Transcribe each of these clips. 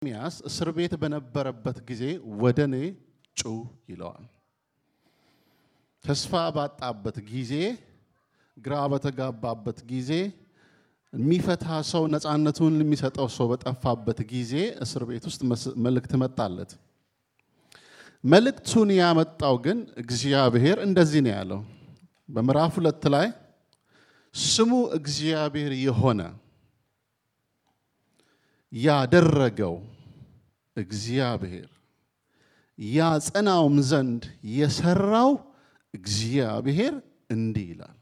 ኤርምያስ እስር ቤት በነበረበት ጊዜ ወደ እኔ ጩህ ይለዋል። ተስፋ ባጣበት ጊዜ፣ ግራ በተጋባበት ጊዜ፣ የሚፈታ ሰው ነፃነቱን የሚሰጠው ሰው በጠፋበት ጊዜ እስር ቤት ውስጥ መልእክት መጣለት። መልእክቱን ያመጣው ግን እግዚአብሔር እንደዚህ ነው ያለው በምዕራፍ ሁለት ላይ ስሙ እግዚአብሔር የሆነ ያደረገው እግዚአብሔር ያጸናውም ዘንድ የሰራው እግዚአብሔር እንዲህ ይላል።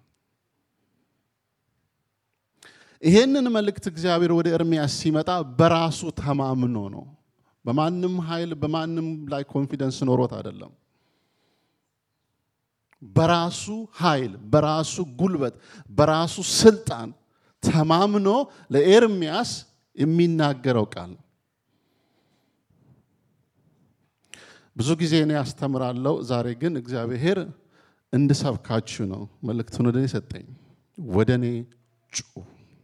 ይሄንን መልእክት እግዚአብሔር ወደ ኤርምያስ ሲመጣ በራሱ ተማምኖ ነው። በማንም ኃይል በማንም ላይ ኮንፊደንስ ኖሮት አይደለም። በራሱ ኃይል፣ በራሱ ጉልበት፣ በራሱ ስልጣን ተማምኖ ለኤርምያስ የሚናገረው ቃል ነው። ብዙ ጊዜ እኔ ያስተምራለሁ። ዛሬ ግን እግዚአብሔር እንድሰብካችሁ ነው መልእክቱን ወደ እኔ ሰጠኝ። ወደ እኔ ጩህ።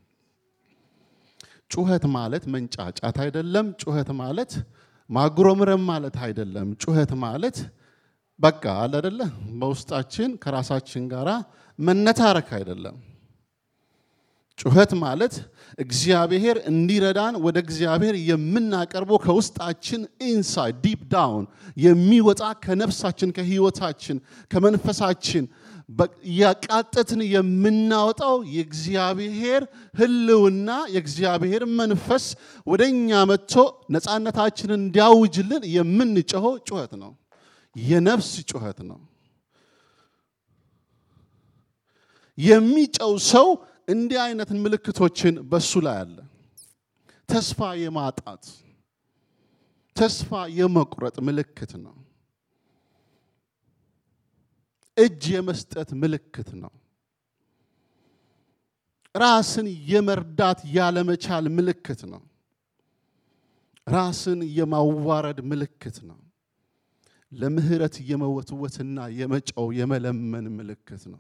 ጩኸት ማለት መንጫጫት አይደለም። ጩኸት ማለት ማጉረምረም ማለት አይደለም። ጩኸት ማለት በቃ አለ አይደለ በውስጣችን ከራሳችን ጋር መነታረክ አይደለም። ጩኸት ማለት እግዚአብሔር እንዲረዳን ወደ እግዚአብሔር የምናቀርበው ከውስጣችን ኢንሳይድ ዲፕ ዳውን የሚወጣ ከነፍሳችን፣ ከህይወታችን፣ ከመንፈሳችን እያቃጠትን የምናወጣው የእግዚአብሔር ህልውና የእግዚአብሔር መንፈስ ወደ እኛ መጥቶ ነፃነታችንን እንዲያውጅልን የምንጮኸው ጩኸት ነው። የነፍስ ጩኸት ነው። የሚጨው ሰው እንዲህ አይነት ምልክቶችን በሱ ላይ አለ። ተስፋ የማጣት ተስፋ የመቁረጥ ምልክት ነው። እጅ የመስጠት ምልክት ነው። ራስን የመርዳት ያለመቻል ምልክት ነው። ራስን የማዋረድ ምልክት ነው። ለምህረት የመወትወትና የመጨው የመለመን ምልክት ነው።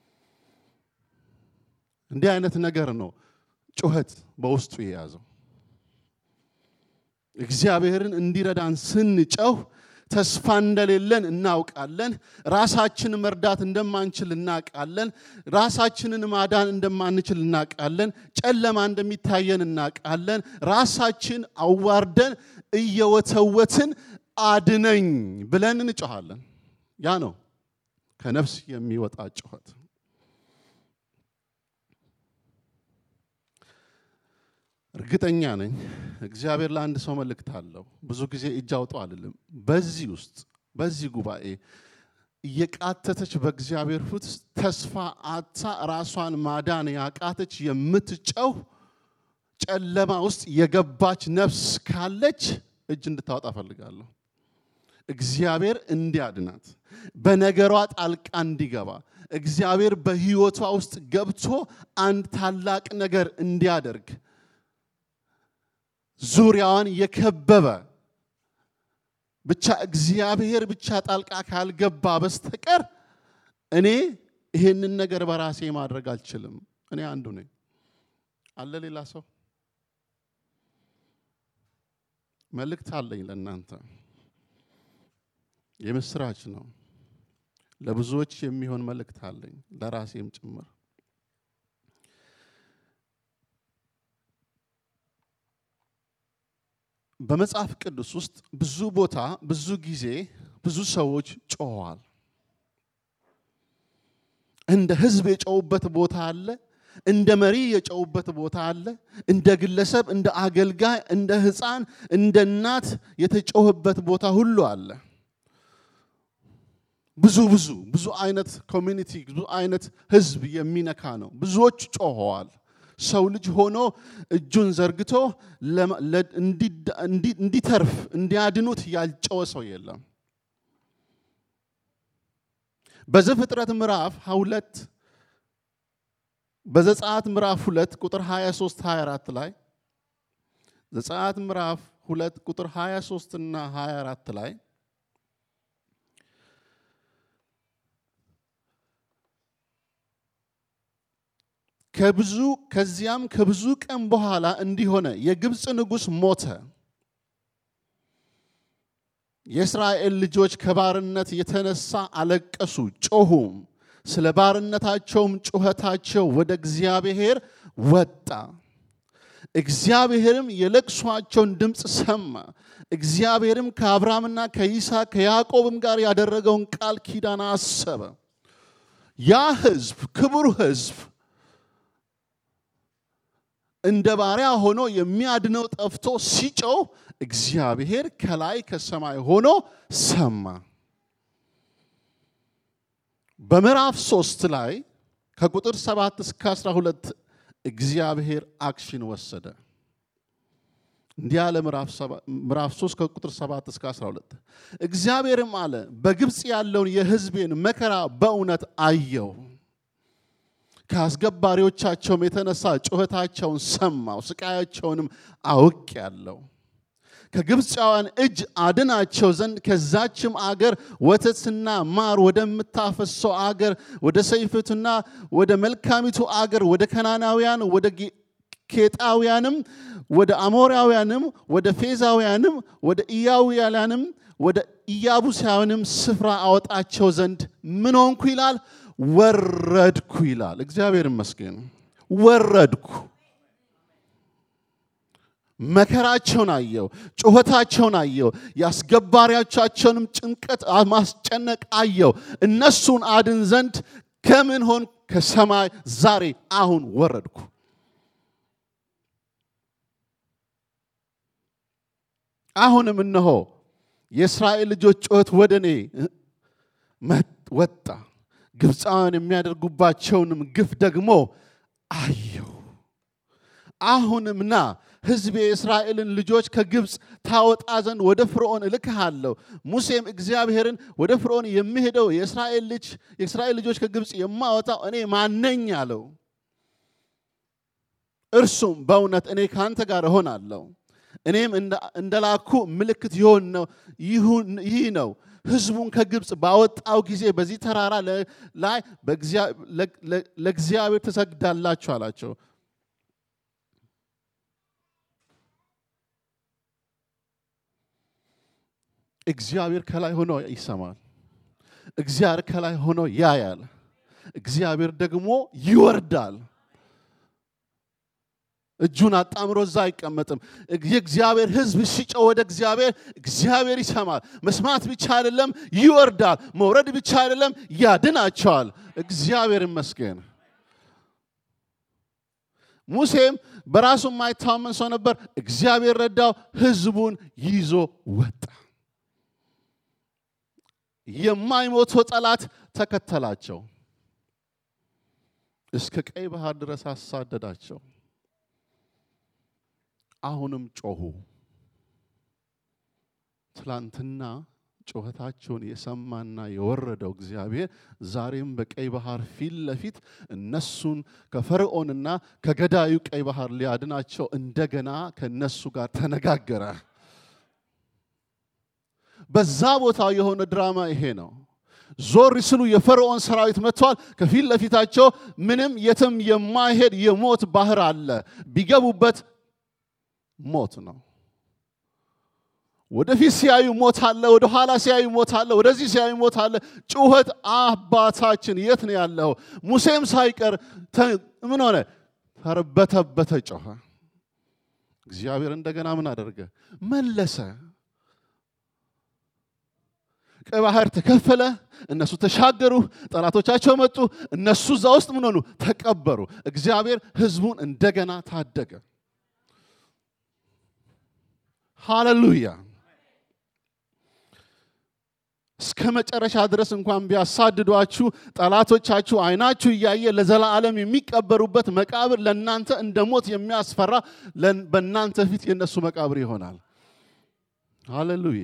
እንዲህ አይነት ነገር ነው ጩኸት በውስጡ የያዘው። እግዚአብሔርን እንዲረዳን ስንጨው ተስፋ እንደሌለን እናውቃለን። ራሳችን መርዳት እንደማንችል እናውቃለን። ራሳችንን ማዳን እንደማንችል እናውቃለን። ጨለማ እንደሚታየን እናውቃለን። ራሳችን አዋርደን እየወተወትን አድነኝ ብለን እንጮኻለን። ያ ነው ከነፍስ የሚወጣ ጩኸት። እርግጠኛ ነኝ እግዚአብሔር ለአንድ ሰው መልእክት አለው። ብዙ ጊዜ እጅ አውጡ አልልም። በዚህ ውስጥ በዚህ ጉባኤ እየቃተተች በእግዚአብሔር ፊት ተስፋ አታ ራሷን ማዳን ያቃተች የምትጨው ጨለማ ውስጥ የገባች ነፍስ ካለች እጅ እንድታወጣ እፈልጋለሁ። እግዚአብሔር እንዲያድናት በነገሯ ጣልቃ እንዲገባ እግዚአብሔር በሕይወቷ ውስጥ ገብቶ አንድ ታላቅ ነገር እንዲያደርግ ዙሪያዋን የከበበ ብቻ እግዚአብሔር ብቻ ጣልቃ ካልገባ በስተቀር እኔ ይሄንን ነገር በራሴ ማድረግ አልችልም። እኔ አንዱ ነኝ። አለ ሌላ ሰው መልእክት አለኝ ለእናንተ። የምስራች ነው። ለብዙዎች የሚሆን መልእክት አለኝ ለራሴም ጭምር። በመጽሐፍ ቅዱስ ውስጥ ብዙ ቦታ ብዙ ጊዜ ብዙ ሰዎች ጮኸዋል። እንደ ሕዝብ የጮውበት ቦታ አለ። እንደ መሪ የጮውበት ቦታ አለ። እንደ ግለሰብ፣ እንደ አገልጋይ፣ እንደ ሕፃን፣ እንደ እናት የተጮህበት ቦታ ሁሉ አለ። ብዙ ብዙ ብዙ አይነት ኮሚኒቲ ብዙ አይነት ሕዝብ የሚነካ ነው። ብዙዎች ጮኸዋል። ሰው ልጅ ሆኖ እጁን ዘርግቶ እንዲተርፍ እንዲያድኑት ያልጨወ ሰው የለም። በዘፍጥረት ምዕራፍ ሁለት በዘጸአት ምዕራፍ ሁለት ቁጥር 23 24 ላይ ዘጸአት ምዕራፍ ሁለት ቁጥር 23 እና 24 ላይ ከብዙ ከዚያም ከብዙ ቀን በኋላ እንዲሆነ የግብፅ ንጉሥ ሞተ። የእስራኤል ልጆች ከባርነት የተነሳ አለቀሱ፣ ጮሁም። ስለ ባርነታቸውም ጩኸታቸው ወደ እግዚአብሔር ወጣ። እግዚአብሔርም የለቅሷቸውን ድምፅ ሰማ። እግዚአብሔርም ከአብርሃምና ከይስሐቅ ከያዕቆብም ጋር ያደረገውን ቃል ኪዳን አሰበ። ያ ሕዝብ ክቡር ሕዝብ እንደ ባሪያ ሆኖ የሚያድነው ጠፍቶ ሲጮህ እግዚአብሔር ከላይ ከሰማይ ሆኖ ሰማ። በምዕራፍ ሶስት ላይ ከቁጥር ሰባት እስከ 12 እግዚአብሔር አክሽን ወሰደ። እንዲህ አለ። ምዕራፍ 3 ከቁጥር 7 እስከ 12 እግዚአብሔርም አለ በግብፅ ያለውን የሕዝቤን መከራ በእውነት አየው ከአስገባሪዎቻቸውም የተነሳ ጩኸታቸውን ሰማው፣ ስቃያቸውንም አውቅ ያለው ከግብፃውያን እጅ አድናቸው ዘንድ ከዛችም አገር ወተትና ማር ወደምታፈሰው አገር ወደ ሰይፍቱና ወደ መልካሚቱ አገር ወደ ከናናውያን ወደ ኬጣውያንም ወደ አሞራውያንም ወደ ፌዛውያንም ወደ ኢያውያንም ወደ ኢያቡሳውያንም ስፍራ አወጣቸው ዘንድ ምን ሆንኩ ይላል ወረድኩ ይላል። እግዚአብሔር ይመስገን። ወረድኩ፣ መከራቸውን አየው፣ ጩኸታቸውን አየው፣ የአስገባሪዎቻቸውንም ጭንቀት ማስጨነቅ አየው። እነሱን አድን ዘንድ ከምን ሆን ከሰማይ ዛሬ አሁን ወረድኩ። አሁንም እነሆ የእስራኤል ልጆች ጩኸት ወደ እኔ ወጣ ግብፃውያን የሚያደርጉባቸውንም ግፍ ደግሞ አየው። አሁንም ና ሕዝቤ የእስራኤልን ልጆች ከግብፅ ታወጣ ዘንድ ወደ ፍርዖን እልክሃለሁ። ሙሴም እግዚአብሔርን ወደ ፍርዖን የሚሄደው የእስራኤል ልጅ የእስራኤል ልጆች ከግብፅ የማወጣው እኔ ማነኝ አለው። እርሱም በእውነት እኔ ከአንተ ጋር እሆናለሁ፣ እኔም እንደላኩ ምልክት ይሆን ነው ይህ ነው ህዝቡን ከግብፅ ባወጣው ጊዜ በዚህ ተራራ ላይ ለእግዚአብሔር ትሰግዳላችሁ አላቸው። እግዚአብሔር ከላይ ሆኖ ይሰማል። እግዚአብሔር ከላይ ሆኖ ያያል። እግዚአብሔር ደግሞ ይወርዳል። እጁን አጣምሮ እዛ አይቀመጥም። የእግዚአብሔር ሕዝብ ሲጮህ ወደ እግዚአብሔር እግዚአብሔር ይሰማል። መስማት ብቻ አይደለም ይወርዳል። መውረድ ብቻ አይደለም ያድናቸዋል። እግዚአብሔር ይመስገን። ሙሴም በራሱ የማይታመን ሰው ነበር። እግዚአብሔር ረዳው። ሕዝቡን ይዞ ወጣ። የማይሞተው ጠላት ተከተላቸው፣ እስከ ቀይ ባህር ድረስ አሳደዳቸው። አሁንም ጮሁ። ትላንትና ጩኸታቸውን የሰማና የወረደው እግዚአብሔር ዛሬም በቀይ ባህር ፊት ለፊት እነሱን ከፈርዖንና ከገዳዩ ቀይ ባህር ሊያድናቸው እንደገና ከነሱ ጋር ተነጋገረ። በዛ ቦታ የሆነ ድራማ ይሄ ነው። ዞር ስሉ የፈርዖን ሰራዊት መጥቷል። ከፊት ለፊታቸው ምንም የትም የማይሄድ የሞት ባህር አለ። ቢገቡበት ሞት ነው። ወደፊት ሲያዩ ሞት አለ፣ ወደ ኋላ ሲያዩ ሞት አለ፣ ወደዚህ ሲያዩ ሞት አለ። ጩኸት አባታችን የት ነው ያለው? ሙሴም ሳይቀር ምን ሆነ? ተርበተበተ፣ ጮኸ። እግዚአብሔር እንደገና ምን አደረገ? መለሰ። ቀይ ባህር ተከፈለ። እነሱ ተሻገሩ። ጠላቶቻቸው መጡ። እነሱ እዛ ውስጥ ምን ሆኑ? ተቀበሩ። እግዚአብሔር ሕዝቡን እንደገና ታደገ። ሃሌሉያ። እስከ መጨረሻ ድረስ እንኳን ቢያሳድዷችሁ ጠላቶቻችሁ አይናችሁ እያየ ለዘላለም የሚቀበሩበት መቃብር ለእናንተ እንደ ሞት የሚያስፈራ በእናንተ ፊት የእነሱ መቃብር ይሆናል። ሃሌሉያ።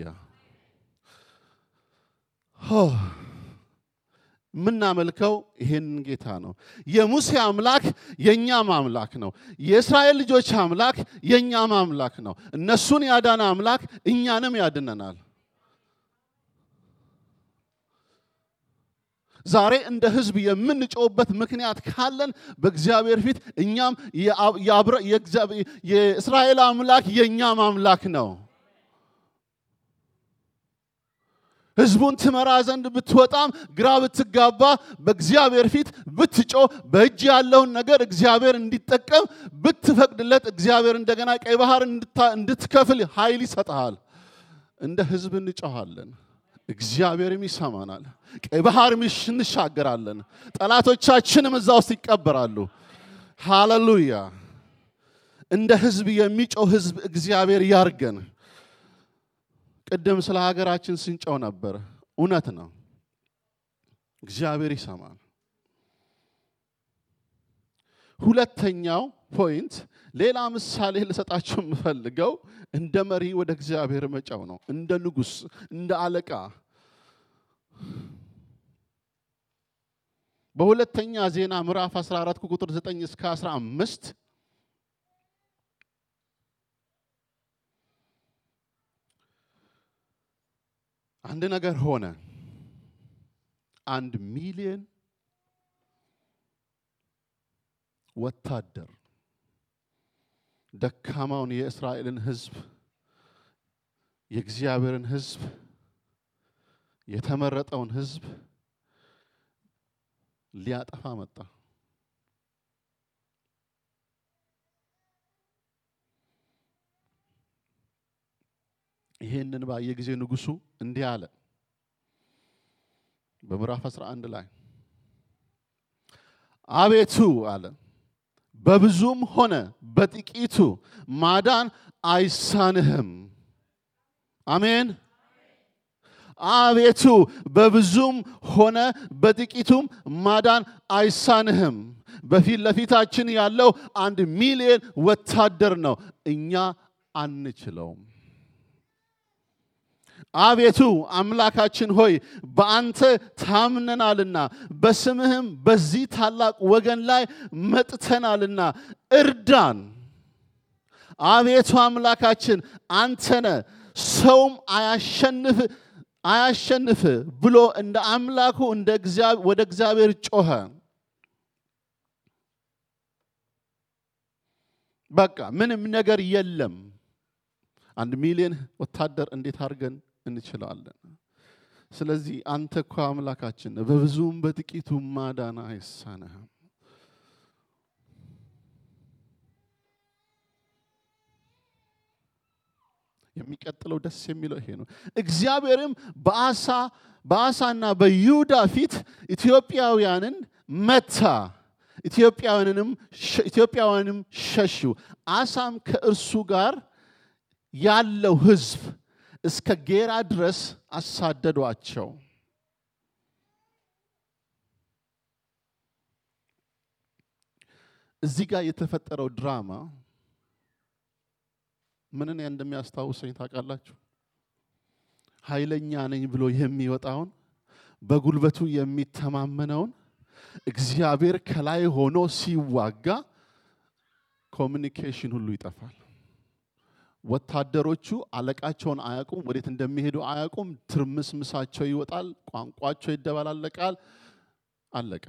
የምናመልከው ይሄንን ጌታ ነው። የሙሴ አምላክ የእኛም አምላክ ነው። የእስራኤል ልጆች አምላክ የእኛም አምላክ ነው። እነሱን ያዳነ አምላክ እኛንም ያድነናል። ዛሬ እንደ ሕዝብ የምንጮውበት ምክንያት ካለን በእግዚአብሔር ፊት እኛም የእስራኤል አምላክ የእኛም አምላክ ነው። ህዝቡን ትመራ ዘንድ ብትወጣም ግራ ብትጋባ በእግዚአብሔር ፊት ብትጮ በእጅ ያለውን ነገር እግዚአብሔር እንዲጠቀም ብትፈቅድለት እግዚአብሔር እንደገና ቀይ ባህር እንድትከፍል ኃይል ይሰጠሃል። እንደ ህዝብ እንጮኋለን፣ እግዚአብሔርም ይሰማናል። ቀይ ባህር እንሻገራለን፣ ጠላቶቻችንም እዛ ውስጥ ይቀበራሉ። ሃሌሉያ! እንደ ህዝብ የሚጮህ ህዝብ እግዚአብሔር ያርገን። ቅድም ስለ ሀገራችን ስንጨው ነበር። እውነት ነው፣ እግዚአብሔር ይሰማል። ሁለተኛው ፖይንት ሌላ ምሳሌ ልሰጣችሁ የምፈልገው እንደ መሪ ወደ እግዚአብሔር መጫው ነው። እንደ ንጉሥ፣ እንደ አለቃ በሁለተኛ ዜና ምዕራፍ 14 ቁጥር 9 እስከ 15 አንድ ነገር ሆነ። አንድ ሚሊዮን ወታደር ደካማውን የእስራኤልን ሕዝብ የእግዚአብሔርን ሕዝብ የተመረጠውን ሕዝብ ሊያጠፋ መጣ። ይሄንን ባየ ጊዜ ንጉሱ እንዲህ አለ። በምዕራፍ 11 ላይ አቤቱ አለ በብዙም ሆነ በጥቂቱ ማዳን አይሳንህም። አሜን። አቤቱ በብዙም ሆነ በጥቂቱም ማዳን አይሳንህም። በፊት ለፊታችን ያለው አንድ ሚሊዮን ወታደር ነው። እኛ አንችለውም። አቤቱ አምላካችን ሆይ በአንተ ታምነናልና በስምህም በዚህ ታላቅ ወገን ላይ መጥተናልና እርዳን። አቤቱ አምላካችን አንተነ ሰውም አያሸንፍ አያሸንፍ ብሎ እንደ አምላኩ ወደ እግዚአብሔር ጮኸ። በቃ ምንም ነገር የለም። አንድ ሚሊዮን ወታደር እንዴት አድርገን እንችላለን? ስለዚህ አንተ እኮ አምላካችን በብዙም በጥቂቱ ማዳን አይሳነህም። የሚቀጥለው ደስ የሚለው ይሄ ነው። እግዚአብሔርም በአሳ በአሳና በይሁዳ ፊት ኢትዮጵያውያንን መታ፣ ኢትዮጵያውያንንም ኢትዮጵያውያንም ሸሹ። አሳም ከእርሱ ጋር ያለው ሕዝብ እስከ ጌራ ድረስ አሳደዷቸው። እዚህ ጋር የተፈጠረው ድራማ ምንን እንደሚያስታውሰኝ ታውቃላችሁ? ኃይለኛ ነኝ ብሎ የሚወጣውን በጉልበቱ የሚተማመነውን እግዚአብሔር ከላይ ሆኖ ሲዋጋ ኮሚኒኬሽን ሁሉ ይጠፋል። ወታደሮቹ አለቃቸውን አያውቁም፣ ወዴት እንደሚሄዱ አያውቁም። ትርምስምሳቸው ይወጣል፣ ቋንቋቸው ይደባላለቃል። አለቀ።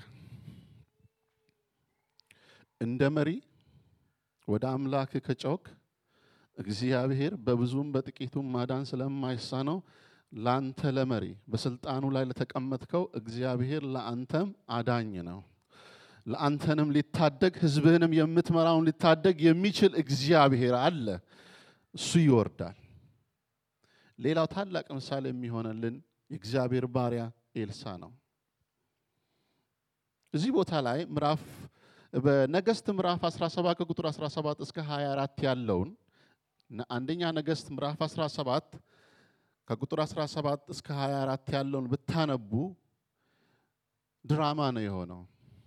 እንደ መሪ ወደ አምላክ ከጮክ እግዚአብሔር በብዙም በጥቂቱም ማዳን ስለማይሳነው ለአንተ ለመሪ በስልጣኑ ላይ ለተቀመጥከው እግዚአብሔር ለአንተም አዳኝ ነው። ለአንተንም ሊታደግ ሕዝብህንም የምትመራውን ሊታደግ የሚችል እግዚአብሔር አለ። እሱ ይወርዳል። ሌላው ታላቅ ምሳሌ የሚሆንልን የእግዚአብሔር ባሪያ ኤልሳ ነው። እዚህ ቦታ ላይ ምዕራፍ በነገስት ምዕራፍ 17 ከቁጥር 17 እስከ 24 ያለውን አንደኛ ነገስት ምዕራፍ 17 ከቁጥር 17 እስከ 24 ያለውን ብታነቡ ድራማ ነው የሆነው።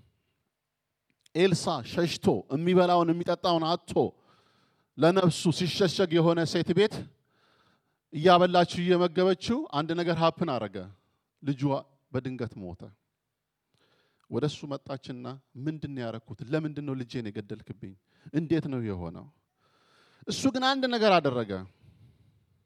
ኤልሳ ሸሽቶ የሚበላውን የሚጠጣውን አጥቶ ለነፍሱ ሲሸሸግ የሆነ ሴት ቤት እያበላችሁ እየመገበችው አንድ ነገር ሀፕን አረገ። ልጇ በድንገት ሞተ። ወደ እሱ መጣችና ምንድን ነው ያረኩት? ለምንድን ነው ልጄን የገደልክብኝ? እንዴት ነው የሆነው? እሱ ግን አንድ ነገር አደረገ።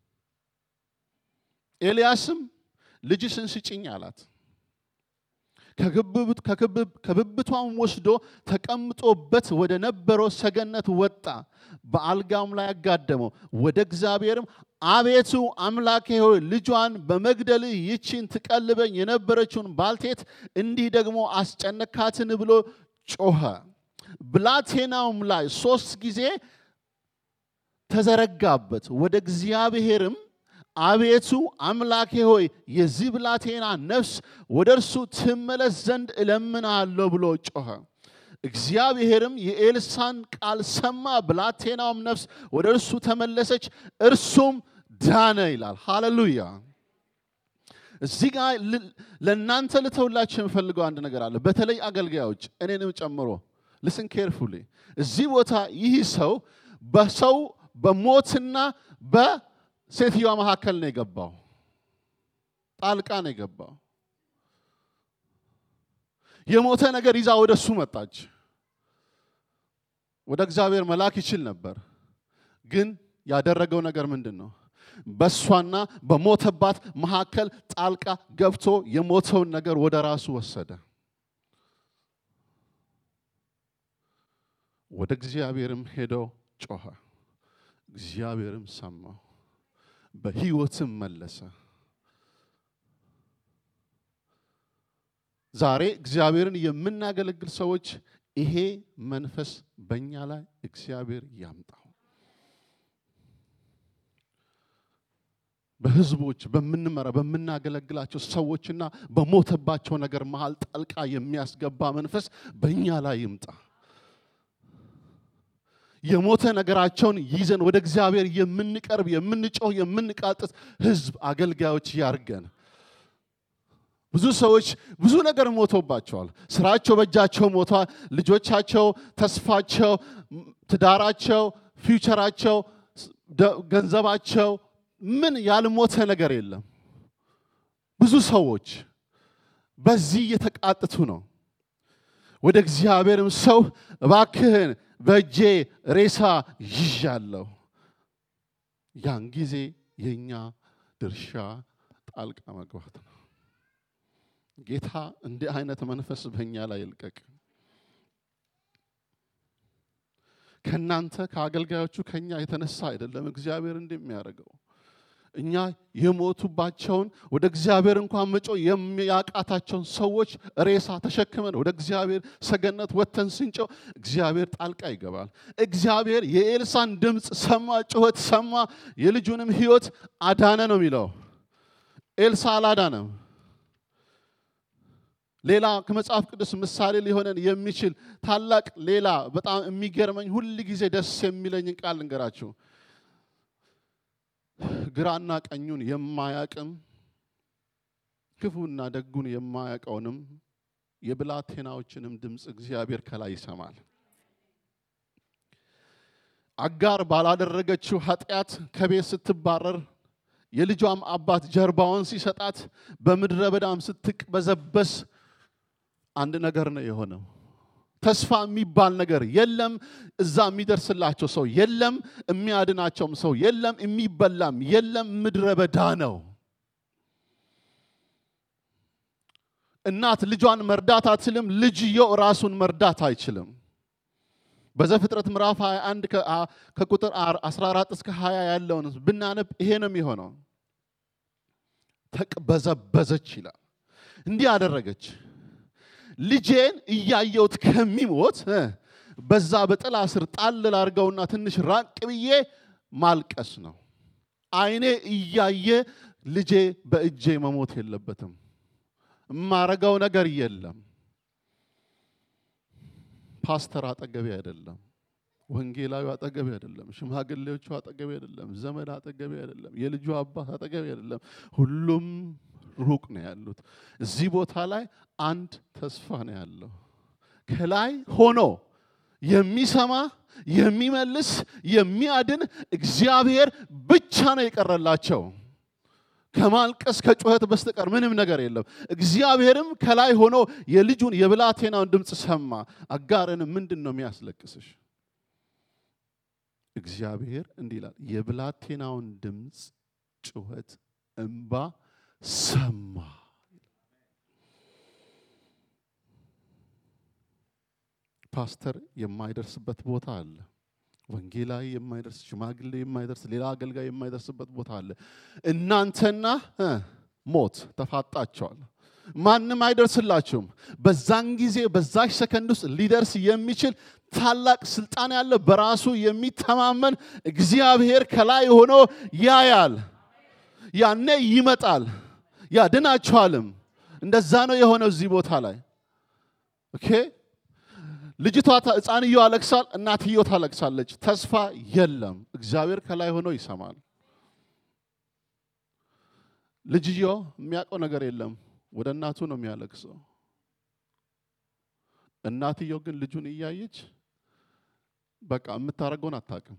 ኤልያስም ልጅሽን ስጭኝ አላት። ከብብቷም ወስዶ ተቀምጦበት ወደ ነበረው ሰገነት ወጣ። በአልጋም ላይ አጋደመው። ወደ እግዚአብሔርም አቤቱ አምላኬ ሆይ ልጇን በመግደል ይቺን ትቀልበኝ የነበረችውን ባልቴት እንዲህ ደግሞ አስጨነካትን ብሎ ጮኸ። ብላቴናውም ላይ ሶስት ጊዜ ተዘረጋበት። ወደ እግዚአብሔርም አቤቱ አምላኬ ሆይ የዚህ ብላቴና ነፍስ ወደ እርሱ ትመለስ ዘንድ እለምናለሁ ብሎ ጮኸ። እግዚአብሔርም የኤልሳን ቃል ሰማ። ብላቴናውም ነፍስ ወደ እርሱ ተመለሰች፣ እርሱም ዳነ ይላል። ሃሌሉያ። እዚህ ጋር ለእናንተ ልተውላችሁ የምፈልገው አንድ ነገር አለ። በተለይ አገልጋዮች እኔንም ጨምሮ ልስን ኬርፉሊ። እዚህ ቦታ ይህ ሰው በሰው በሞትና በሴትዮዋ መካከል ነው የገባው። ጣልቃ ነው የገባው። የሞተ ነገር ይዛ ወደ እሱ መጣች። ወደ እግዚአብሔር መላክ ይችል ነበር፣ ግን ያደረገው ነገር ምንድን ነው? በእሷና በሞተባት መካከል ጣልቃ ገብቶ የሞተውን ነገር ወደ ራሱ ወሰደ። ወደ እግዚአብሔርም ሄደው ጮኸ። እግዚአብሔርም ሰማው፣ በሕይወትም መለሰ። ዛሬ እግዚአብሔርን የምናገለግል ሰዎች ይሄ መንፈስ በእኛ ላይ እግዚአብሔር ያምጣው። በህዝቦች በምንመራ በምናገለግላቸው ሰዎችና በሞተባቸው ነገር መሃል ጣልቃ የሚያስገባ መንፈስ በእኛ ላይ ይምጣ። የሞተ ነገራቸውን ይዘን ወደ እግዚአብሔር የምንቀርብ የምንጮህ፣ የምንቃጥት ህዝብ አገልጋዮች ያርገን። ብዙ ሰዎች ብዙ ነገር ሞቶባቸዋል። ስራቸው በእጃቸው ሞቷል። ልጆቻቸው፣ ተስፋቸው፣ ትዳራቸው፣ ፊውቸራቸው፣ ገንዘባቸው ምን ያልሞተ ነገር የለም። ብዙ ሰዎች በዚህ እየተቃጥቱ ነው። ወደ እግዚአብሔርም ሰው እባክህን በእጄ ሬሳ ይዣለሁ። ያን ጊዜ የእኛ ድርሻ ጣልቃ መግባት ነው። ጌታ እንዲህ አይነት መንፈስ በእኛ ላይ ይልቀቅ። ከእናንተ ከአገልጋዮቹ ከኛ የተነሳ አይደለም እግዚአብሔር እንደሚያደርገው እኛ የሞቱባቸውን ወደ እግዚአብሔር እንኳን መጮ የሚያቃታቸውን ሰዎች ሬሳ ተሸክመን ወደ እግዚአብሔር ሰገነት ወጥተን ስንጨው እግዚአብሔር ጣልቃ ይገባል። እግዚአብሔር የኤልሳን ድምፅ ሰማ፣ ጩኸት ሰማ፣ የልጁንም ሕይወት አዳነ ነው የሚለው። ኤልሳ አላዳነም። ሌላ ከመጽሐፍ ቅዱስ ምሳሌ ሊሆነን የሚችል ታላቅ ሌላ በጣም የሚገርመኝ ሁል ጊዜ ደስ የሚለኝን ቃል ልንገራችሁ። ግራና ቀኙን የማያቅም ክፉና ደጉን የማያውቀውንም የብላቴናዎችንም ድምፅ እግዚአብሔር ከላይ ይሰማል። አጋር ባላደረገችው ኃጢአት ከቤት ስትባረር የልጇም አባት ጀርባውን ሲሰጣት በምድረ በዳም ስትቅበዘበስ አንድ ነገር ነው የሆነው። ተስፋ የሚባል ነገር የለም። እዛ የሚደርስላቸው ሰው የለም። የሚያድናቸውም ሰው የለም። የሚበላም የለም። ምድረ በዳ ነው። እናት ልጇን መርዳት አትችልም። ልጅየው ራሱን መርዳት አይችልም። በዘፍጥረት ምዕራፍ 21 ከቁጥር 14 እስከ 20 ያለውን ብናነብ ይሄ ነው የሚሆነው። ተቅበዘበዘች ይላል። እንዲህ አደረገች። ልጄን እያየሁት ከሚሞት በዛ በጥላ ስር ጣል ላርገውና ትንሽ ራቅ ብዬ ማልቀስ ነው። አይኔ እያየ ልጄ በእጄ መሞት የለበትም። የማረገው ነገር የለም። ፓስተር አጠገቤ አይደለም። ወንጌላዊ አጠገቤ አይደለም። ሽማግሌዎቹ አጠገቤ አይደለም። ዘመድ አጠገቤ አይደለም። የልጁ አባት አጠገቤ አይደለም። ሁሉም ሩቅ ነው ያሉት። እዚህ ቦታ ላይ አንድ ተስፋ ነው ያለው። ከላይ ሆኖ የሚሰማ የሚመልስ የሚያድን እግዚአብሔር ብቻ ነው የቀረላቸው። ከማልቀስ ከጩኸት በስተቀር ምንም ነገር የለም። እግዚአብሔርም ከላይ ሆኖ የልጁን የብላቴናውን ድምፅ ሰማ። አጋርን ምንድን ነው የሚያስለቅስሽ? እግዚአብሔር እንዲህ ይላል፣ የብላቴናውን ድምፅ ጩኸት፣ እምባ ሰማ። ፓስተር የማይደርስበት ቦታ አለ። ወንጌላዊ የማይደርስ ሽማግሌ የማይደርስ ሌላ አገልጋይ የማይደርስበት ቦታ አለ። እናንተና እ ሞት ተፋጣቸዋል። ማንም አይደርስላችሁም። በዛን ጊዜ በዛች ሰከንድ ውስጥ ሊደርስ የሚችል ታላቅ ስልጣን ያለ በራሱ የሚተማመን እግዚአብሔር ከላይ ሆኖ ያያል። ያኔ ይመጣል ያድናችኋልም። እንደዛ ነው የሆነው እዚህ ቦታ ላይ ኦኬ። ልጅቷ ሕፃንዮ አለቅሳል፣ እናትዮ ታለቅሳለች። ተስፋ የለም። እግዚአብሔር ከላይ ሆኖ ይሰማል። ልጅዮ የሚያውቀው ነገር የለም። ወደ እናቱ ነው የሚያለቅሰው። እናትየው ግን ልጁን እያየች በቃ የምታደርገውን አታውቅም።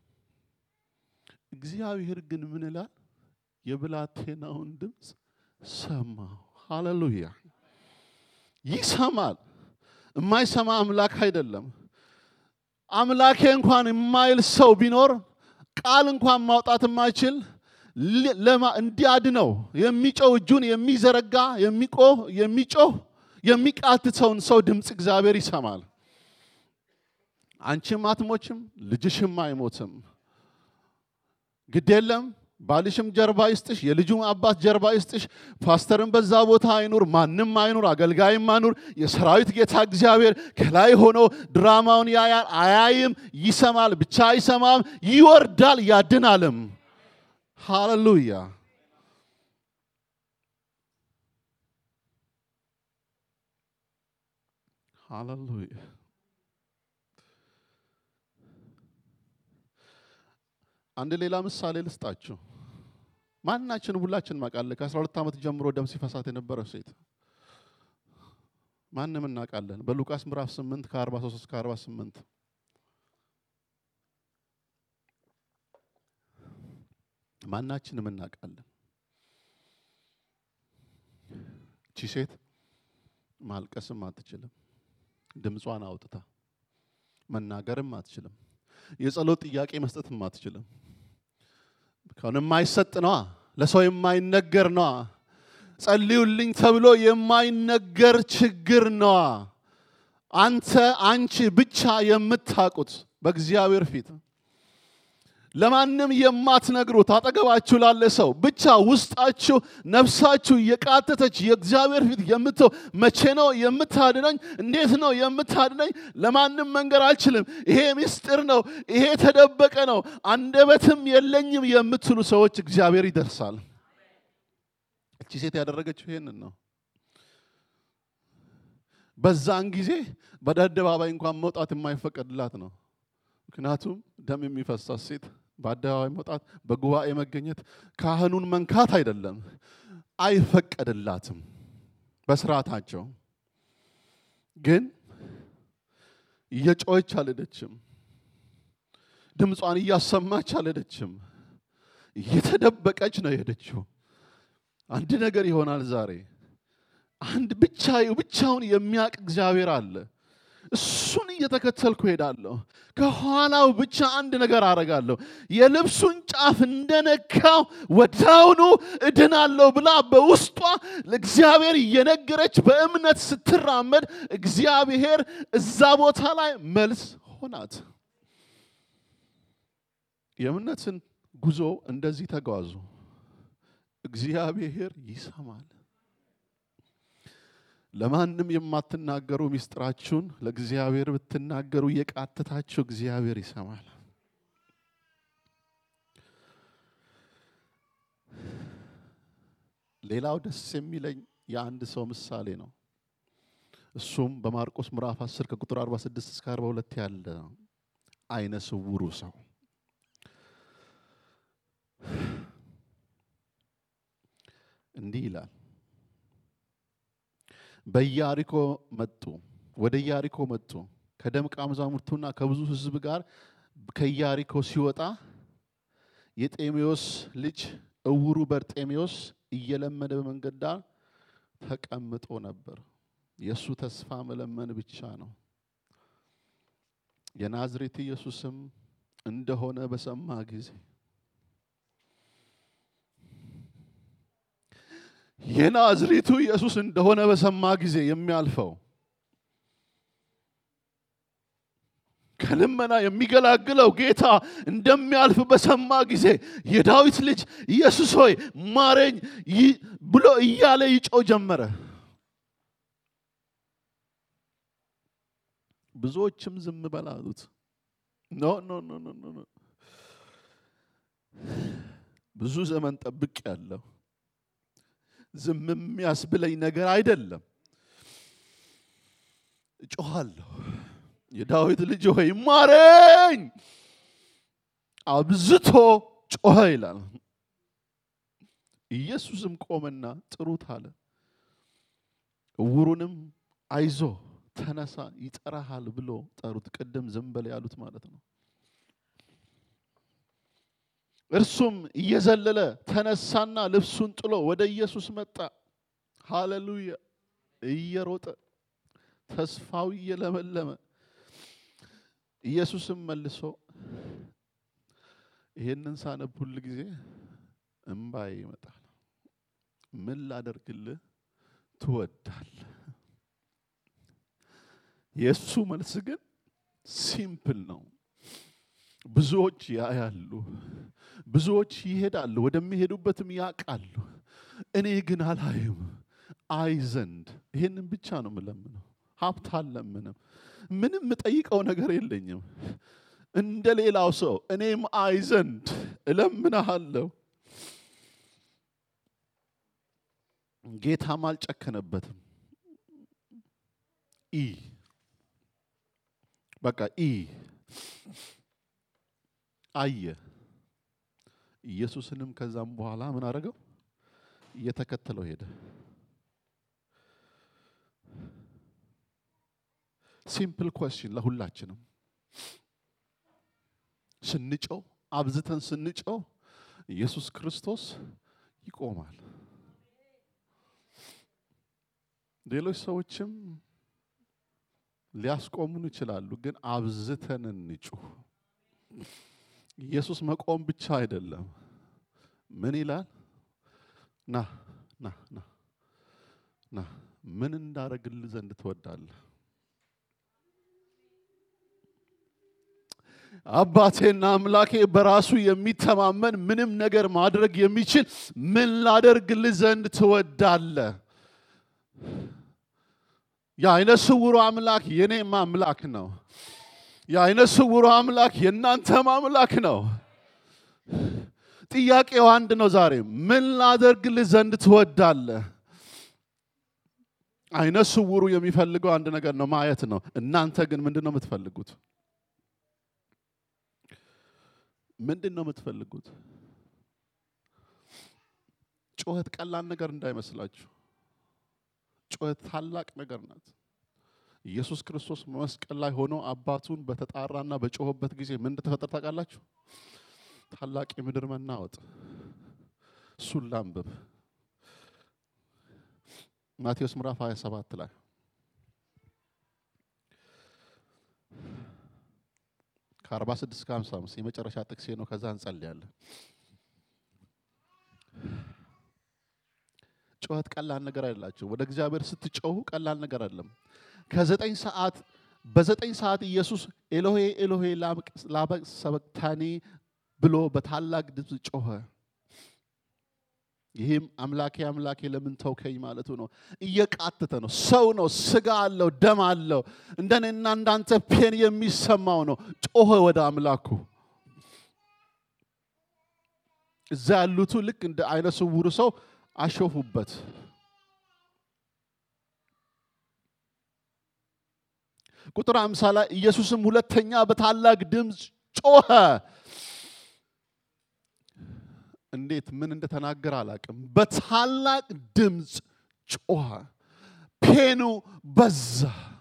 እግዚአብሔር ግን ምን ይላል? የብላቴናውን ድምፅ ሰማው። ሃሌሉያ! ይሰማል። የማይሰማ አምላክ አይደለም። አምላኬ እንኳን የማይል ሰው ቢኖር ቃል እንኳን ማውጣት የማይችል እንዲያድነው የሚጮህ እጁን የሚዘረጋ የሚቆህ የሚጮህ የሚቃትተውን ሰው ድምፅ እግዚአብሔር ይሰማል። አንቺም አትሞችም፣ ልጅሽም አይሞትም። ግድ የለም ባልሽም ጀርባ ይስጥሽ፣ የልጁም አባት ጀርባ ይስጥሽ። ፓስተርም በዛ ቦታ አይኑር፣ ማንም አይኑር፣ አገልጋይም አይኑር። የሰራዊት ጌታ እግዚአብሔር ከላይ ሆኖ ድራማውን ያያል። አያይም፣ ይሰማል። ብቻ አይሰማም፣ ይወርዳል፣ ያድናልም። ሃሌሉያ። ሃሌሉያ። አንድ ሌላ ምሳሌ ልስጣችሁ። ማናችን ሁላችን እናውቃለን። ከአስራ ሁለት ዓመት ጀምሮ ደም ሲፈሳት የነበረው ሴት ማንም እናውቃለን። በሉቃስ ምዕራፍ 8 ከ43 እስከ 48 ማናችንም እናውቃለን። እቺ ሴት ማልቀስም አትችልም። ድምጿን አውጥታ መናገርም አትችልም። የጸሎት ጥያቄ መስጠትም አትችልም። ከሆነ የማይሰጥ ነዋ፣ ለሰው የማይነገር ነዋ። ጸልዩልኝ ተብሎ የማይነገር ችግር ነዋ። አንተ አንቺ ብቻ የምታውቁት በእግዚአብሔር ፊት ለማንም የማትነግሩት አጠገባችሁ ላለ ሰው ብቻ ውስጣችሁ ነፍሳችሁ የቃተተች የእግዚአብሔር ፊት የምትው መቼ ነው የምታድነኝ? እንዴት ነው የምታድነኝ? ለማንም መንገር አልችልም። ይሄ ምስጢር ነው፣ ይሄ ተደበቀ ነው፣ አንደበትም የለኝም የምትሉ ሰዎች እግዚአብሔር ይደርሳል። እቺ ሴት ያደረገችው ይሄንን ነው። በዛን ጊዜ በአደባባይ እንኳን መውጣት የማይፈቀድላት ነው። ምክንያቱም ደም የሚፈሳት ሴት በአደባባይ መውጣት፣ በጉባኤ መገኘት፣ ካህኑን መንካት አይደለም፣ አይፈቀድላትም በስርዓታቸው። ግን እየጮኸች አልሄደችም፣ ድምጿን እያሰማች አልሄደችም፣ እየተደበቀች ነው የሄደችው። አንድ ነገር ይሆናል ዛሬ። አንድ ብቻ ብቻውን የሚያውቅ እግዚአብሔር አለ። እሱን እየተከተልኩ ሄዳለሁ። ከኋላው ብቻ አንድ ነገር አረጋለሁ። የልብሱን ጫፍ እንደነካው ወዳውኑ እድናለሁ ብላ በውስጧ ለእግዚአብሔር እየነገረች በእምነት ስትራመድ እግዚአብሔር እዛ ቦታ ላይ መልስ ሆናት። የእምነትን ጉዞ እንደዚህ ተጓዙ። እግዚአብሔር ይሰማል። ለማንም የማትናገሩ ሚስጥራችሁን ለእግዚአብሔር ብትናገሩ የቃተታችሁ እግዚአብሔር ይሰማል። ሌላው ደስ የሚለኝ የአንድ ሰው ምሳሌ ነው። እሱም በማርቆስ ምዕራፍ 10 ከቁጥር 46 እስከ 42 ያለ አይነ ስውሩ ሰው እንዲህ ይላል። በኢያሪኮ መጡ። ወደ ኢያሪኮ መጡ። ከደቀ መዛሙርቱና ከብዙ ሕዝብ ጋር ከኢያሪኮ ሲወጣ የጤሜዎስ ልጅ እውሩ በርጤሜዎስ እየለመነ በመንገድ ዳር ተቀምጦ ነበር። የእሱ ተስፋ መለመን ብቻ ነው። የናዝሬት ኢየሱስም እንደሆነ በሰማ ጊዜ የናዝሬቱ ኢየሱስ እንደሆነ በሰማ ጊዜ የሚያልፈው ከልመና የሚገላግለው ጌታ እንደሚያልፍ በሰማ ጊዜ የዳዊት ልጅ ኢየሱስ ሆይ ማረኝ ይ- ብሎ እያለ ይጮህ ጀመረ። ብዙዎችም ዝም በል አሉት። ኖ ኖ ኖ ኖ ኖ ኖ ብዙ ዘመን ጠብቅ ያለው ዝም የሚያስብለኝ ነገር አይደለም። እጮኋለሁ፣ የዳዊት ልጅ ሆይ ማረኝ። አብዝቶ ጮኸ ይላል። ኢየሱስም ቆመና ጥሩት አለ። እውሩንም አይዞ ተነሳ ይጠራሃል ብሎ ጠሩት። ቅድም ዝም በል ያሉት ማለት ነው። እርሱም እየዘለለ ተነሳና ልብሱን ጥሎ ወደ ኢየሱስ መጣ። ሃሌሉያ! እየሮጠ ተስፋው እየለመለመ ኢየሱስም መልሶ ይሄንን ሳነብ ሁል ጊዜ እምባዬ ይመጣል። ምን ላደርግልህ ትወዳለህ? የእሱ መልስ ግን ሲምፕል ነው። ብዙዎች ያያሉ፣ ብዙዎች ይሄዳሉ፣ ወደሚሄዱበትም ያውቃሉ። እኔ ግን አላይም። አይ ዘንድ ይሄንን ብቻ ነው የምለምነው። ሀብት አልለምንም። ምንም የምጠይቀው ነገር የለኝም። እንደ ሌላው ሰው እኔም አይ ዘንድ እለምንሃለሁ። ጌታም አልጨከነበትም። ኢ በቃ ኢ አየ። ኢየሱስንም ከዛም በኋላ ምን አደረገው? እየተከተለው ሄደ። ሲምፕል ኮስችን ለሁላችንም ስንጨው አብዝተን ስንጨው ኢየሱስ ክርስቶስ ይቆማል። ሌሎች ሰዎችም ሊያስቆሙን ይችላሉ፣ ግን አብዝተን እንጩህ። ኢየሱስ መቆም ብቻ አይደለም። ምን ይላል? ና ና ና ና ምን እንዳረግልህ ዘንድ ትወዳለህ? አባቴና አምላኬ በራሱ የሚተማመን ምንም ነገር ማድረግ የሚችል ምን ላደርግልህ ዘንድ ትወዳለህ? የአይነ ስውሩ አምላክ የኔም አምላክ ነው። የአይነ ስውሩ አምላክ የእናንተም አምላክ ነው። ጥያቄው አንድ ነው። ዛሬ ምን ላደርግልህ ዘንድ ትወዳለህ? አይነ ስውሩ የሚፈልገው አንድ ነገር ነው፣ ማየት ነው። እናንተ ግን ምንድን ነው የምትፈልጉት? ምንድን ነው የምትፈልጉት? ጩኸት ቀላል ነገር እንዳይመስላችሁ። ጩኸት ታላቅ ነገር ናት። ኢየሱስ ክርስቶስ መስቀል ላይ ሆኖ አባቱን በተጣራና በጮኸበት ጊዜ ምን እንደተፈጠረ ታውቃላችሁ? ታላቅ የምድር መናወጥ። እሱን ላንብብ። ማቴዎስ ምዕራፍ 27 ላይ ከ46 እስከ 55 የመጨረሻ ጥቅሴ ነው። ከዛ እንጸልያለን። ጩኸት ቀላል ነገር አይደላችሁ። ወደ እግዚአብሔር ስትጮሁ ቀላል ነገር አይደለም። ከዘጠኝ ሰዓት በዘጠኝ ሰዓት ኢየሱስ ኤሎሄ ኤሎሄ ላመ ሰበክታኒ ብሎ በታላቅ ድምፅ ጮኸ። ይህም አምላኬ አምላኬ ለምን ተውከኝ ማለቱ ነው። እየቃተተ ነው። ሰው ነው፣ ስጋ አለው፣ ደም አለው። እንደኔና እንዳንተ ፔን የሚሰማው ነው። ጮኸ ወደ አምላኩ። እዛ ያሉቱ ልክ እንደ አይነ ስውሩ ሰው አሾፉበት። ቁጥር አምሳ ላይ ኢየሱስም ሁለተኛ በታላቅ ድምፅ ጮኸ። እንዴት ምን እንደተናገረ አላቅም። በታላቅ ድምፅ ጮኸ። ፔኑ በዛ።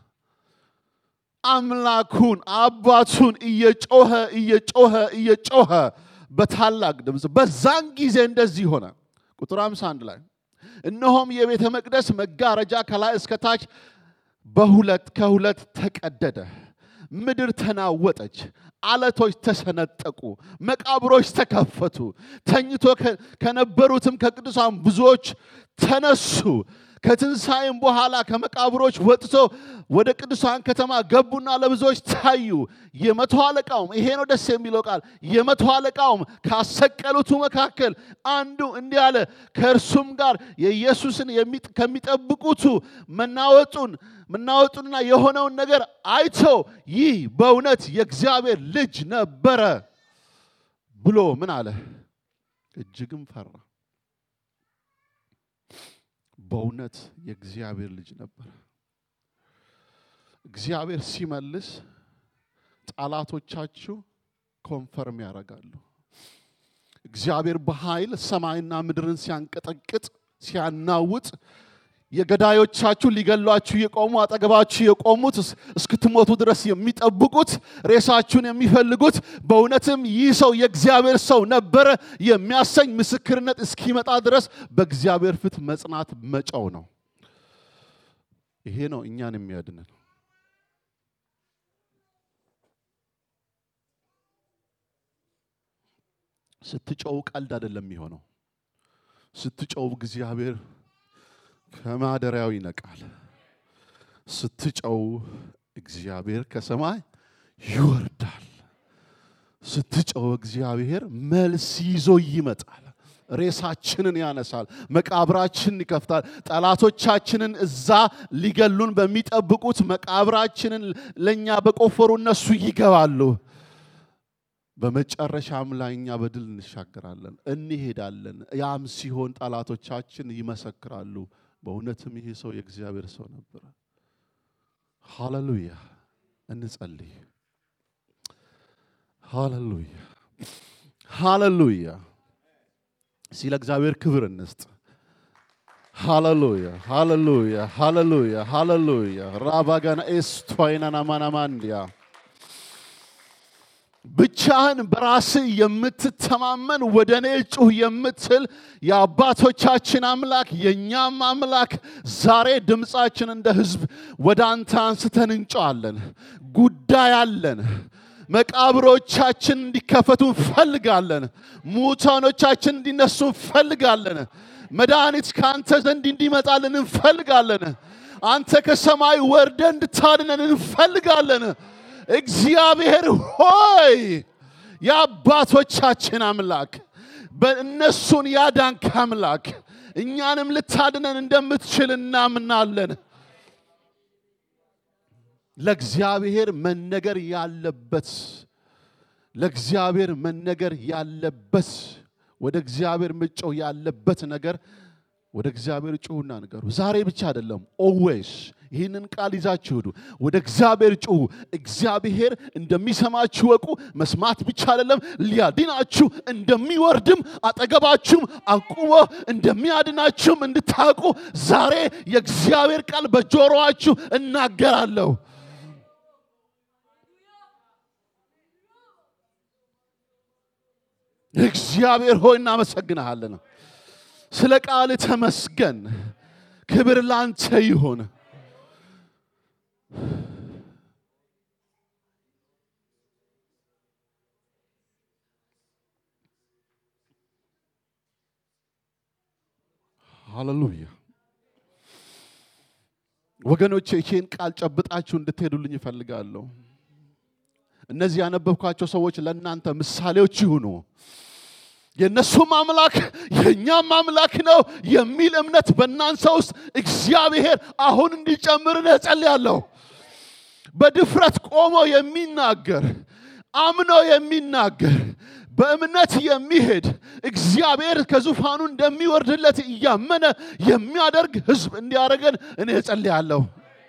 አምላኩን አባቱን እየጮኸ እየጮኸ እየጮኸ በታላቅ ድምፅ በዛን ጊዜ እንደዚህ ሆነ። ቁጥር 51 ላይ እነሆም የቤተ መቅደስ መጋረጃ ከላይ እስከ ታች በሁለት ከሁለት ተቀደደ። ምድር ተናወጠች፣ አለቶች ተሰነጠቁ፣ መቃብሮች ተከፈቱ። ተኝቶ ከነበሩትም ከቅዱሳን ብዙዎች ተነሱ፣ ከትንሣኤም በኋላ ከመቃብሮች ወጥቶ ወደ ቅዱሳን ከተማ ገቡና ለብዙዎች ታዩ። የመቶ አለቃውም ይሄ ነው ደስ የሚለው ቃል የመቶ አለቃውም ካሰቀሉቱ መካከል አንዱ እንዲህ አለ፣ ከእርሱም ጋር የኢየሱስን የሚጥ- ከሚጠብቁቱ መናወጡን መናወጡንና የሆነውን ነገር አይቶ ይህ በእውነት የእግዚአብሔር ልጅ ነበረ ብሎ ምን አለ? እጅግም ፈራ። በእውነት የእግዚአብሔር ልጅ ነበረ። እግዚአብሔር ሲመልስ ጠላቶቻችሁ ኮንፈርም ያደርጋሉ። እግዚአብሔር በኃይል ሰማይና ምድርን ሲያንቀጠቅጥ ሲያናውጥ የገዳዮቻችሁ ሊገሏችሁ የቆሙ አጠገባችሁ የቆሙት እስ- እስክትሞቱ ድረስ የሚጠብቁት ሬሳችሁን የሚፈልጉት በእውነትም ይህ ሰው የእግዚአብሔር ሰው ነበረ የሚያሰኝ ምስክርነት እስኪመጣ ድረስ በእግዚአብሔር ፊት መጽናት መጨው ነው። ይሄ ነው እኛን የሚያድነን። ስትጨው ቀልድ አይደለም የሚሆነው። ስትጨው እግዚአብሔር ከማደሪያው ይነቃል። ስትጨው እግዚአብሔር ከሰማይ ይወርዳል። ስትጨው እግዚአብሔር መልስ ይዞ ይመጣል። ሬሳችንን ያነሳል። መቃብራችንን ይከፍታል። ጠላቶቻችንን እዛ ሊገሉን በሚጠብቁት መቃብራችንን ለእኛ በቆፈሩ እነሱ ይገባሉ። በመጨረሻም ላይ እኛ በድል እንሻገራለን፣ እንሄዳለን። ያም ሲሆን ጠላቶቻችን ይመሰክራሉ። በእውነትም ይሄ ሰው የእግዚአብሔር ሰው ነበረ። ሃሌሉያ! እንጸልይ። ሃሌሉያ! ሃሌሉያ! ሲለ እግዚአብሔር ክብር እንስጥ። ሃሌሉያ! ሃሌሉያ! ሃሌሉያ! ሃሌሉያ! ራባጋና ኤስቶይናና ማናማንዲያ ብቻህን በራስህ የምትተማመን ወደ እኔ ጩህ የምትል የአባቶቻችን አምላክ የእኛም አምላክ ዛሬ ድምፃችን እንደ ሕዝብ ወደ አንተ አንስተን እንጨዋለን። ጉዳይ አለን። መቃብሮቻችን እንዲከፈቱ እንፈልጋለን። ሙታኖቻችን እንዲነሱ እንፈልጋለን። መድኃኒት ከአንተ ዘንድ እንዲመጣልን እንፈልጋለን። አንተ ከሰማይ ወርደ እንድታድነን እንፈልጋለን። እግዚአብሔር ሆይ የአባቶቻችን አምላክ በእነሱን ያዳንክ አምላክ እኛንም ልታድነን እንደምትችል እናምናለን። ለእግዚአብሔር መነገር ያለበት ለእግዚአብሔር መነገር ያለበት ወደ እግዚአብሔር ምጮው ያለበት ነገር ወደ እግዚአብሔር ጩሁና ንገሩ። ዛሬ ብቻ አይደለም፣ ኦዌይስ ይህንን ቃል ይዛችሁ ሂዱ። ወደ እግዚአብሔር ጩሁ። እግዚአብሔር እንደሚሰማችሁ ወቁ። መስማት ብቻ አይደለም፣ ሊያድናችሁ እንደሚወርድም አጠገባችሁም አቁሞ እንደሚያድናችሁም እንድታውቁ ዛሬ የእግዚአብሔር ቃል በጆሮአችሁ እናገራለሁ። እግዚአብሔር ሆይ እናመሰግንሃለን። ስለ ቃል ተመስገን። ክብር ላንተ ይሁን። ሃሌሉያ ወገኖቼ፣ ይህን ቃል ጨብጣችሁ እንድትሄዱልኝ ይፈልጋለሁ። እነዚህ ያነበብኳቸው ሰዎች ለእናንተ ምሳሌዎች ይሁኑ። የእነሱም አምላክ የእኛም አምላክ ነው የሚል እምነት በእናንተ ውስጥ እግዚአብሔር አሁን እንዲጨምር እጸልያለሁ። በድፍረት ቆሞ የሚናገር አምኖ የሚናገር በእምነት የሚሄድ እግዚአብሔር ከዙፋኑ እንደሚወርድለት እያመነ የሚያደርግ ሕዝብ እንዲያደርገን እኔ እጸልያለሁ።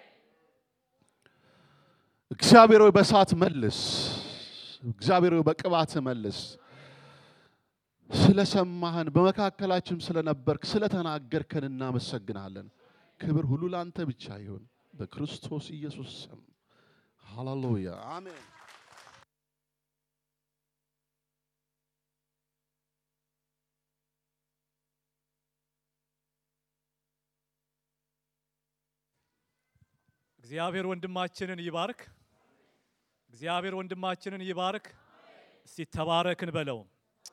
እግዚአብሔር ሆይ በእሳት መልስ። እግዚአብሔር ሆይ በቅባት መልስ። ስለሰማህን በመካከላችን ስለነበርክ ስለተናገርከን እናመሰግናለን። ክብር ሁሉ ለአንተ ብቻ ይሁን በክርስቶስ ኢየሱስ ስም ሃሌሉያ አሜን። እግዚአብሔር ወንድማችንን ይባርክ። እግዚአብሔር ወንድማችንን ይባርክ። እስቲ ተባረክን በለው።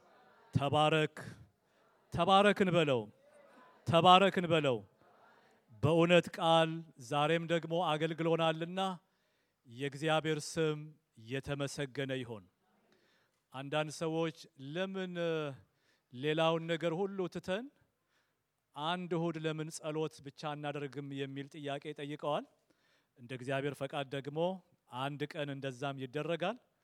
ተባረክ ተባረክን በለው። ተባረክን በለው። በእውነት ቃል ዛሬም ደግሞ አገልግሎናልና የእግዚአብሔር ስም የተመሰገነ ይሆን። አንዳንድ ሰዎች ለምን እ፣ ሌላውን ነገር ሁሉ ትተን አንድ እሁድ ለምን ጸሎት ብቻ አናደርግም የሚል ጥያቄ ጠይቀዋል። እንደ እግዚአብሔር ፈቃድ ደግሞ አንድ ቀን እንደዛም ይደረጋል።